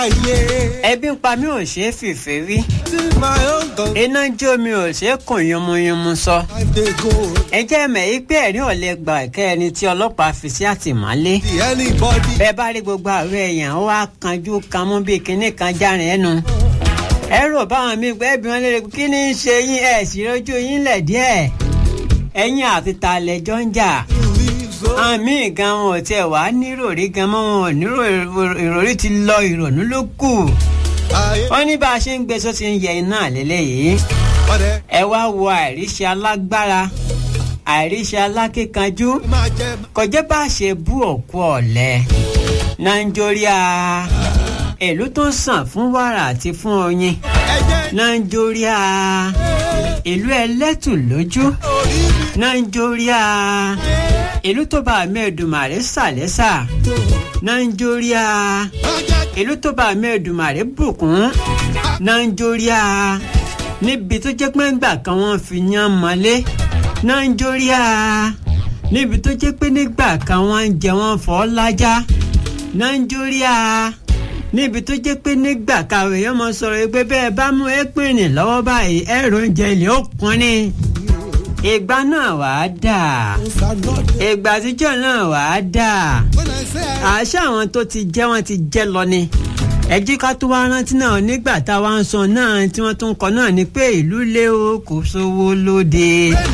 ẹbí ń pa mí ò ṣeé fìfẹ́ rí iná jó mi ò ṣeé kùn yánmuyánmu sọ ẹ jẹ́ mẹ̀ yí pé ẹ̀rí ò lè gbà kẹ́ ẹni tí ọlọ́pàá fi sí àtìmọ́lé bẹ́ẹ̀ bá rí gbogbo àwọn èèyàn ó wá kanjú kan mú bíi kinní kan járin ẹnu ẹ rò báwọn mi gbẹ́ bí wọ́n lè kí ni ń ṣe yín ẹ̀ sì rojú yín lẹ̀ díẹ̀ ẹ̀yin àti talẹ̀jọ́ ń jà àmì gan wọn ò tiẹ̀ wá níròrí gan mọ́ wọn ò nírò ìròrí ti lọ ìrònú ló kù wọ́n ní bá a ṣe ń gbé sọ́sì ń yẹ iná lélẹ́yìí ẹ wá wo àìríṣẹ́ alágbára àìríṣẹ́ alákíkanjú kọjá bá a ṣe bú òkú ọ̀lẹ nàìjíríà ìlú tó ń sàn fún wàrà àti fún oyin nàìjíríà ìlú ẹlẹ́tù lójú nàìjíríà ìlú tó bá mẹ́ẹ̀dùmarè sàlẹ́sà nàìjíríà ìlú tó bá mẹ́ẹ̀dùmarè bùkún nàìjíríà níbi tó jẹ́ pé ńgbà kan wọ́n fi yán mọ́lé nàìjíríà níbi tó jẹ́ pé nígbà kan wọ́n ń jẹ wọ́n fọ́ lájá nàìjíríà níbi tó jẹ́ pé nígbà kàwé yẹn mọ sọ̀rọ̀ pé bẹ́ẹ̀ bá mú ẹ́pìnì lọ́wọ́ báyìí ẹ̀rọ oúnjẹ ilé ó kún ni ìgbà náà wàá dà ìgbà àtijọ́ náà wàá dà àṣà àwọn tó ti jẹ́ wọ́n ti jẹ́ lọ ni ẹjí ká tó wá rántí náà nígbà tá a wá ń sọ náà tí wọ́n tún kọ náà ni pé ìlú lé o kò sówó lóde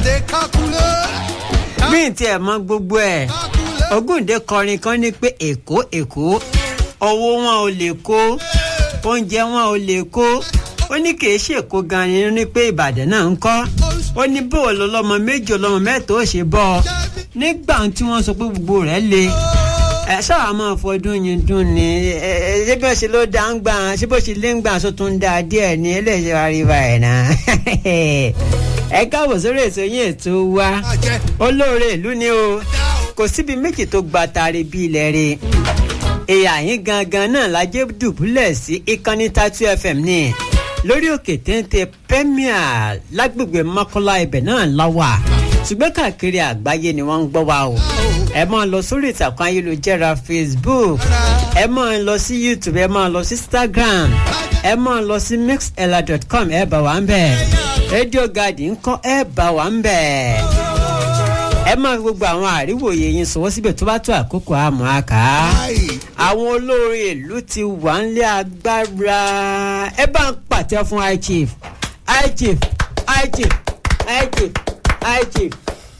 bí n tiẹ̀ mọ gbogbo ẹ̀ Ògúndé kọrin kan ní pé èkó èkó owó wọn ò lè kó oúnjẹ wọn ò lè kó ó ní kì í ṣèkó gan ni ní pé Ìbàdàn náà ń kọ́ ó ní bó lọlọmọ méjì ọlọmọ mẹ́ta ó ṣe bọ ọ nígbà tí wọ́n sọ pé gbogbo rẹ̀ le ẹ sábà máa fọdún yín dún ni ẹ ẹ ṣé bí wọ́n ṣe ló dá ń gbà ṣé bó ṣe lé ń gbà sọ tún dá díẹ̀ ní ẹlẹ́ṣẹ̀ àríwá ẹ̀ náà ẹ káàbọ̀ sórí ètò yín ètò wa olóore ìlú ni o kò síbi méjì tó gba tari bí ilẹ̀ rẹ̀ èyà yín gangan náà lájẹ́ dùbúlẹ̀ sí ìkànnì tatu fm ní lórí òkè téńté premier lágbègbè mọ́kànlá ibẹ̀ náà láwà ṣùgbọ́n káàkiri àgbáyé ni wọ́n ń gbọ́ wa o ẹ máa lọ sórí ìtàkùn ayélujára facebook ẹ máa lọ sí youtube ẹ máa lọ sí instagram ẹ máa lọ sí mixella.com ẹ bá wa ń bẹ̀ radio garden ńkọ́ ẹ bá wa ń bẹ̀ ẹ máa fi gbogbo àwọn àríwòye yín sọwọ́ síbẹ̀ tó bá tó àkókò àmọ́ àká àwọn olórin ìlú ti wà nílé agbára ẹ bá ń pàtẹ fún high chief high chief high chief high chief high chief.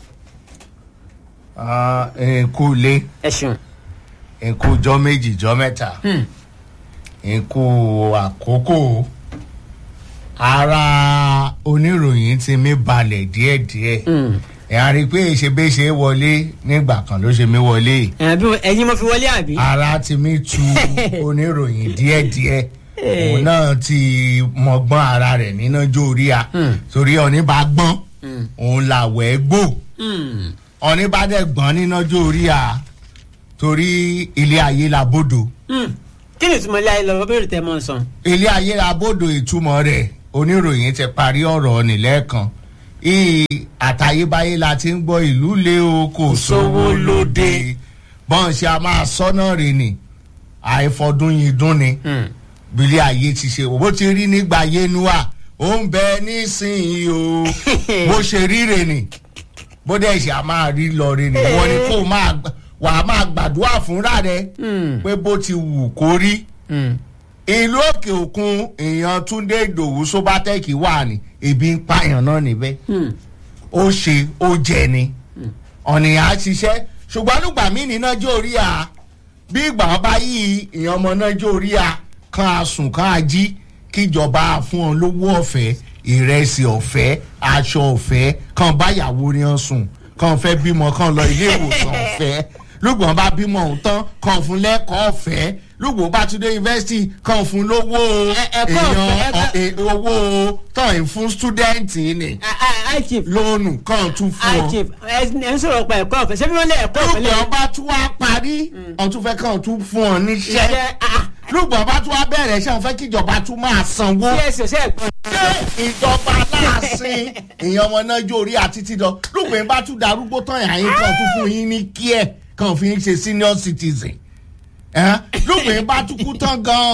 ẹ̀kú lé ẹ ṣeun. ẹ̀kú jọ méjì jọ mẹ́ta ẹ̀kú àkókò ara oníròyìn ti mí balẹ̀ díẹ̀díẹ̀ ẹ̀ á rí i pé ṣe bẹ́ẹ̀ ṣe wọlé nígbà kan ló ṣe mí wọlé ẹ̀yin mo fi wọlé àbí. ara ti mí tu oníròyìn díẹ̀díẹ̀ òun náà ti mọgbọ́n ara rẹ̀ níná jó orí a torí ọ̀ní bá gbọ́n òun làwẹ̀ gbò ọ̀ní bá dẹ̀ gbọ́n níná jó orí a torí ilé ayé la bódò kí ni ìtumọ̀ ilé ayé lọ bẹ́ẹ̀ tẹ́ mọ́ sàn. ilé ayé la bódò ìtumọ̀ rẹ̀ oníròyìn ti parí ọ̀rọ̀ nílẹ̀ẹ́kan ìyí àtayébáyé la ti ń gbọ́ ìlú lé o kò sówó lóde bọ́n ṣe a máa sọ́nà rè ni àìfọdún yìí dún ni bílẹ̀ ayé ti ṣe bó ti rí nígbà yénúà ó ń bẹ nísìnyí o bó ṣe ríre ni bó dẹ̀ ṣe a máa rí lọ rè ni wọ́n ní kó máa wà á máa gbàdúrà fúnra rẹ pé bó ti wù kó rí ìlú òkè òkun èèyàn túndé ìdòwú sóbátẹ́ẹ̀kì wà ní ebi ń pààyàn náà níbẹ̀ ó ṣe ó jẹ ni ọ̀nìyàn á ṣiṣẹ́ ṣùgbọ́n nígbà míì ní nájọ́ orí a bí ìgbà wọn bá yí ìyẹn ọmọ nájọ́ orí a kan á sùn kan á jí kíjọba fún ọ lówó ọ̀fẹ́ ìrẹsì ọ̀fẹ́ aṣọ ọ̀fẹ́ kan báyàwó ni ọ sùn kan fẹ́ bímọ kan lọ ilé ìwòsàn ọ̀fẹ́ lùgbọ́n bá bímọ òun tán kan fún lẹ́kọ̀ọ́ ọ̀fẹ́ lùgbọ́n bá tún dé yunifásitì kan fún lówó èèyàn owó tán fún stúdẹ́ǹtì ni high chief lónù kan tún fún high ọ. chief ẹ ẹ ń sọ̀rọ̀ pa ẹ̀kọ́ ọ̀fẹ́ ṣé bí wọ́n lé ẹ̀kọ́ ọ̀fẹ́ lé. lùgbọ́n bá tún wá parí ọ̀tún fẹ́ kàn tún fún ọ níṣẹ́ Iṣẹ́, ah. lùgbọ́n bá tún wá bẹ̀rẹ̀ ṣé àwọn fẹ́ kíjọba tún máa sanwó sí ẹsẹ̀ ṣe ẹ̀gbọ́n. ìjọba láàsìn èèyàn ọmọ náà jó orí àti títọ lùgbọ́n bá tún darúgbó tán àyín kan tún fún yín ní kíẹ̀ kan fi ń ṣe senior citizen lùgbọ́n bá tún kú tán gan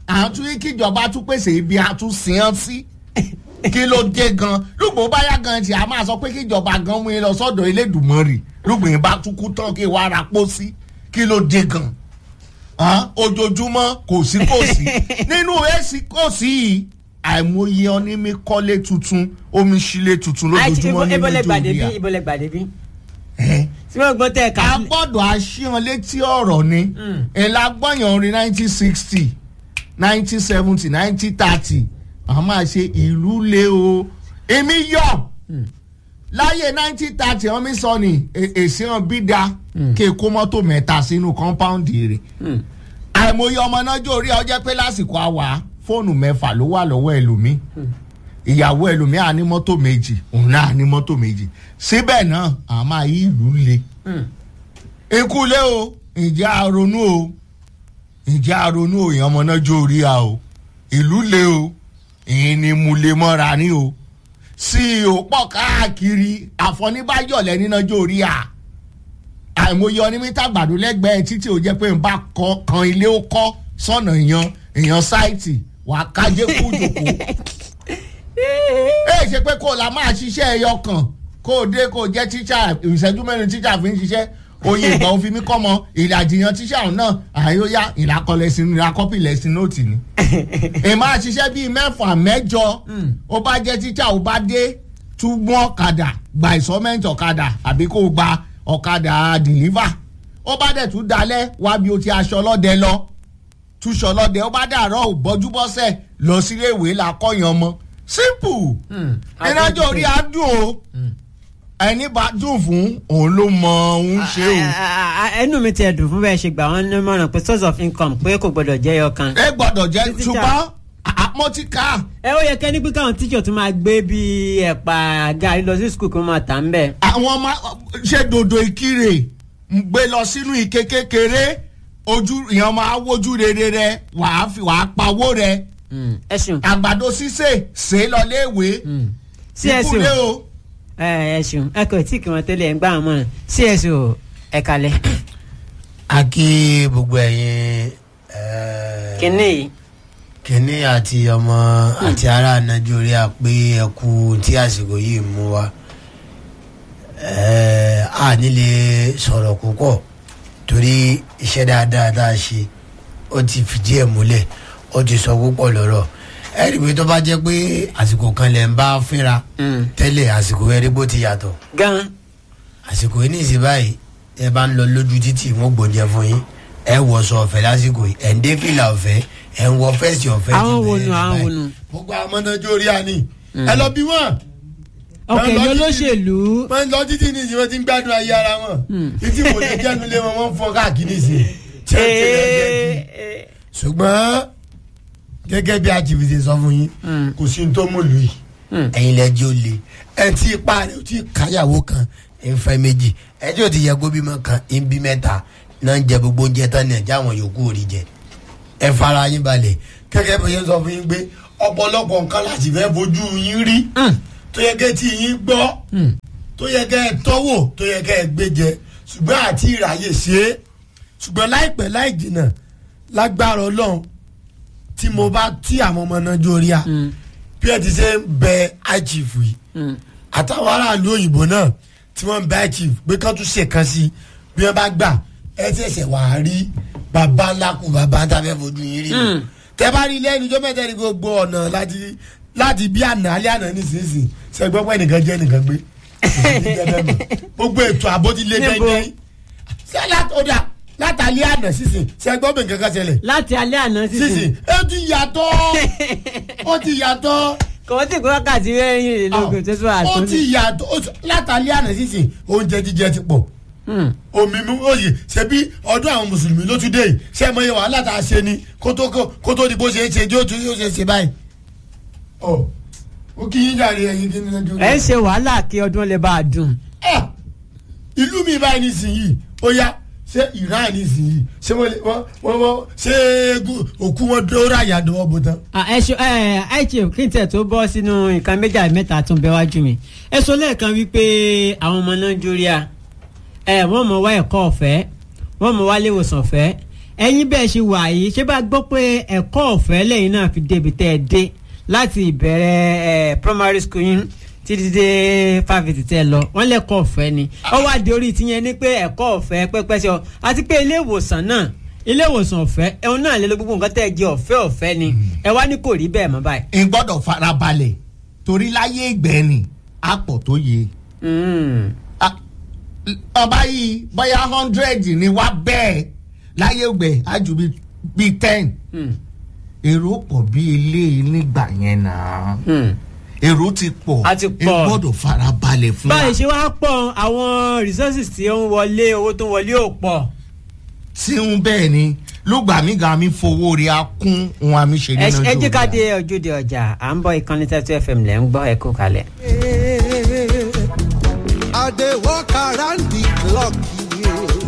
àtún kíjọba tún pèsè ibi àtúnṣe sí kí ló dé gan lùgbò báyà gan tí a máa sọ pé kíjọba gan mú yín lọ sọ́dọ̀ elédùnmọ́rì lùgbò yín bá tún kú tán kí wàá ra pọ́ sí kí ló dé gan hàn ojoojúmọ́ kò sí kò sí nínú èsì kò sí yìí àìmọye onímí kọ́lé tuntun omi sílé tuntun lójoojúmọ́ nínú ìbọlẹ̀ gbàdé bí nàìjíríà ìbọlẹ̀ gbàdé bí. Ẹ́, tí wọ́n gbọ́ tẹ́ ẹ̀ ká a gbọ́dọ̀ aṣíyan létí ọ̀rọ̀ ni ìlà gbọ́yàn orin nineteen sixty nineteen seventy nineteen thirty àwọn máa ṣe ìlú lé o èmi yọ láyé nineteen thirty wọn mi sọ ni è- èsì hàn bí da kí n kó mọ́tò mẹ́ta sínú kọ́ńpáùndì rẹ̀ àìmọye ọmọ náà jó orí ọjọ́ pé lásìkò àwà fóònù mẹ́fà ló wà lọ́wọ́ ẹlòmíì ìyàwó ẹlòmíì á ní mọ́tò méjì òun náà á ní mọ́tò méjì síbẹ̀ náà àwọn máa yí ìlú le ikú lé o ǹjẹ́ àronú o ǹjẹ́ àronú o èèyàn ọmọ náà jó orí a o ìlú le o èyí ni mo lè mọ́ra ní o sí i ò pọ̀ káàkiri àfọ̀níbájọ̀lẹ̀ níná jó orí a àìmọye onímítà gbàdú lẹ́gbẹ̀ẹ́ títí ò jẹ́ pé n bá kọ́ kan ilé ó kọ́ sọ̀nà èèyàn èèyàn sáìtì wàá kájé kú jòkó ẹ ṣe pé kó o la máa ṣiṣẹ́ ẹyọ kan kó o dé kó o jẹ́ tíṣà ìṣẹ́jú mẹ́rin tíṣà fi ń ṣiṣẹ́ oye ìgbà òfin mi kọ́ mọ ìlàjìyàn tíṣà ọ̀hún náà àyóyá ìlàkọlẹ̀sìn ìlàkọ́pìlẹ̀sìn nóòtì ni. èèmọ̀ àṣiṣẹ́ bíi mẹ́fà mẹ́jọ ó bá jẹ́ tíṣà ó bá dé túbọ̀ ọ̀kadà gba ìsọ́mẹ́ǹtì ọ̀kadà àbí kó o gba ọ̀kadà dìlífà ó bá dẹ̀ tún dalẹ̀ wá bí o ti aṣọ ọlọ́dẹ lọ túṣọ ọlọ́dẹ ó bá dàrọ́ ò bọ́júbọ́sẹ̀ lọ sílé ìwé la kọ́yàn ọmọ simple ìrìnàjò orí adùn o ẹni bá dùn fún òun ló mọ òun ṣe o. ẹnu mi ti ẹ̀dùn fún bẹ́ẹ̀ ṣe gbà wọ́n ní mọ̀ràn pé source of income pé kò gbọdọ̀ jẹ́ ẹyọ kan. ẹ gbọ́dọ̀ jẹ́ Títí ṣùgbọ́n àmọ́ ti ká ẹ ó yẹ kẹ́ ní pé káwọn tíṣọ̀ tún máa gbé bíi ẹ̀pà gàrí lọ sí skul kó máa tà ń bẹ̀. àwọn ọmọ ṣe dòdò ìkirè ń gbé lọ sínú ike kékeré ojú ìyẹn máa wojú rere rẹ wàá fi wàá pawó rẹ ẹ ṣeun àgbàdo sísè ṣe é lọ léèwé sí ẹ ṣeun ìkúlé o. ẹ ẹ ṣeun ẹ kò tí kì wọ́n tẹ́lẹ̀ ẹ̀ ń gbà wọ́n mọ̀ràn sí ẹ ṣeun ẹ kalẹ̀. a kí gbogbo ẹ̀yin eh, kínní yìí kínní àti ọmọ àti ará nàìjíríà pé ẹ kú tí àsìkò yìí mú wa Eh, a nílé sọ̀rọ̀ púpọ̀ torí iṣẹ́ dáadáa tá a ṣe ó ti fìdí ẹ̀ múlẹ̀ ó ti sọ púpọ̀ lọ́rọ̀ ẹ rí i pé tó bá jẹ́ pé àsìkò kan lẹ̀ ń bá fínra tẹ́lẹ̀ àsìkò ẹ rí bó ti yàtọ̀ gan àsìkò yìí ní ìsìn báyìí ẹ bá ń lọ lójú títì wọn gbòjẹ fún yín ẹ wọṣọ ọ̀fẹ́ lásìkò yìí ẹ ń dé fìlà ọ̀fẹ́ ẹ ń wọ fẹsì ọ̀fẹ́ Àwọn ti wo bẹ̀rẹ̀ nu, àwọn báyìí. wo nu? gbogbo àwọn ọmọdé orí àní ẹ lọ bí wọn ọkọ̀ lọ èmi títí- olóṣèlú wọn lọ títí ní ìsìn wọn ti ń gbádùn ayé ara wọn títí wò lè jẹnu lé wọn wọn fọ káàkiri sí i tí ó ti rẹ jẹ jù ṣùgbọ́n gẹ́gẹ́ bí àjìbìtì sọ fún yín kò sí ní tó mú lù yìí ẹ̀yin lẹ́jọ́ ó le ẹ̀ tí ipa rẹ̀ ó ti káyàwó kan ẹ̀ ń fẹ́ méjì ẹ̀ tí ó ti yẹ kó bímọ kan ẹ̀ ń bí mẹ́ta náà ń jẹ gbogbo oúnjẹ tán ní ẹ̀jẹ̀ àwọn yòókù ò rí jẹ ẹ fara yín balẹ̀ gẹ́gẹ́ bí yẹn sọ fún yín pé ọ̀pọ̀lọpọ̀ nǹkan láti fẹ́ fojú yín rí tó yẹ kẹ́ tí yín gbọ́ tó yẹ kẹ́ ẹ tọ́wò tó yẹ kẹ́ ẹ gbé jẹ ṣùgbọ́n àti ìráyè ṣe é ṣùgbọ́n láìpẹ́ láì jìnnà lágbára ọlọ́run tí mo bá tí àwọn ọmọ náà jórí à bí ẹ ti ṣe ń bẹ ichief yìí àtàwọn aráàlú òyìnbó náà tí wọ́n ń bẹ ichief pé kán tún ṣe kan sí bí wọ́n bá gbà ẹ ṣẹ̀ṣẹ̀ wà á rí bàbá ńlá kù bàbá ńlá fẹ́ fojú yín rí nù. tẹ bá rí lẹ́nu ijó mẹ́tẹ́ ní gbogbo ọ̀nà láti láti bí àná alẹ́ àná nísinsìnyí ṣe gbọ́ pé nìkan jẹ́ nìkan gbé kò sí ní jẹ́ bẹ́ẹ̀ mọ́. gbogbo ètò àbó ti lé Níbo? dẹ́ndẹ́n ṣé látọ̀dà látàlẹ́ àná sísìn ṣe gbọ́ pé nǹkan kan ṣẹlẹ̀ láti alẹ́ àná sísìn sísìn ó ti yàtọ̀ ó ti yàtọ̀ kò wọ́n ti kó wákàtí mẹ́rìnlélógún tó tún ó àtúntò. ti yàtọ̀ ó ti- látàlẹ́ àná sísìn oúnjẹ jíjẹ ti pọ̀ omi mú òye ṣebí ọdún àwọn mùsùlùmí ló tún dé yìí ṣé ẹ mọ iye wàhálà tá a ṣe ni kó tó kó tó di bó ṣe é ṣe yóò tún yóò ṣe ṣe báyìí. ọ ó kí yín jàre ẹyin kí ni lọ́jọ́ ẹ ń ṣe wàhálà kí ọdún lè bá a dùn. Ah! ìlú mi báyìí nísìnyìí ó yá ṣé iran nísìnyìí ṣé wọ́n lè- wọ́n wọ́n wọ́n ṣé egun- òkú wọn dóòrà àyàdọ̀ ọ̀bùn tán. Ah, ẹ ṣe ẹ àìṣe kí n tẹ̀ tó bọ́ sínú nǹkan méjì àbí mẹ́ta tó ń bẹ wájú mi. ẹ sọ lẹ́ẹ̀kan wípé àwọn ọmọ nàìjíríà ẹ wọ́n mọ̀ wá ẹ̀kọ́ ọ̀fẹ́ wọ́n mọ̀ wá léwòsàn ọ̀fẹ́ ẹ̀yin bẹ́ẹ̀ ṣe wà yìí ṣé bá gbọ́ pé ẹ̀kọ́ ọ̀fẹ́ lẹ́yìn náà fi débi tẹ́ ẹ dé láti ìbẹ̀rẹ̀ ẹ̀ primary school yín títí dé fáfitì tẹ́ ẹ lọ wọ́n lẹ́kọ̀ọ́ ọ̀fẹ́ ni ó wá di orí tiyẹn ní pé ẹ̀kọ́ ọ̀fẹ́ pẹ́pẹ́ sí ọ àti pé ilé ìwòsàn náà ilé ìwòsàn ọ̀fẹ́ ẹ̀hún náà lé lọ gbogbo nǹkan tẹ́ ẹ jẹ ọ̀fẹ́ ọ̀fẹ́ ni ẹ wá ní kò rí bẹ́ẹ̀ mọ́ báyìí. n gbọ́dọ̀ farabalẹ̀ torí láyé ìgbẹ́ni àpọ̀ tó yẹ. Mm. Ah, ọba yìí bóyá hundred ni wá bẹ́ẹ̀ láyé ìgbẹ́ àjù bíi ten Mm. èrò pọ̀ bí eléyìí nígbà yẹn náà Mm. èrò ti pọ̀ A ti n pọ̀. gbọ́dọ̀ farabalẹ̀ fún wa. báyìí ṣe wá pọ̀ àwọn resources tí ó ń wọlé owó tó ń wọlé ò pọ̀. tí ń bẹ́ẹ̀ ni lùgbàmígà mi fowó rí a kún ohun àmì ṣe ẹ nínú ẹ jẹ́ ká Yorùbá. dé ojúde ọjà à ń bọ̀ ìkànnì tẹ́tù fm lẹ́ ń gbọ́ ẹ kú kalẹ̀. I dey walk around the clock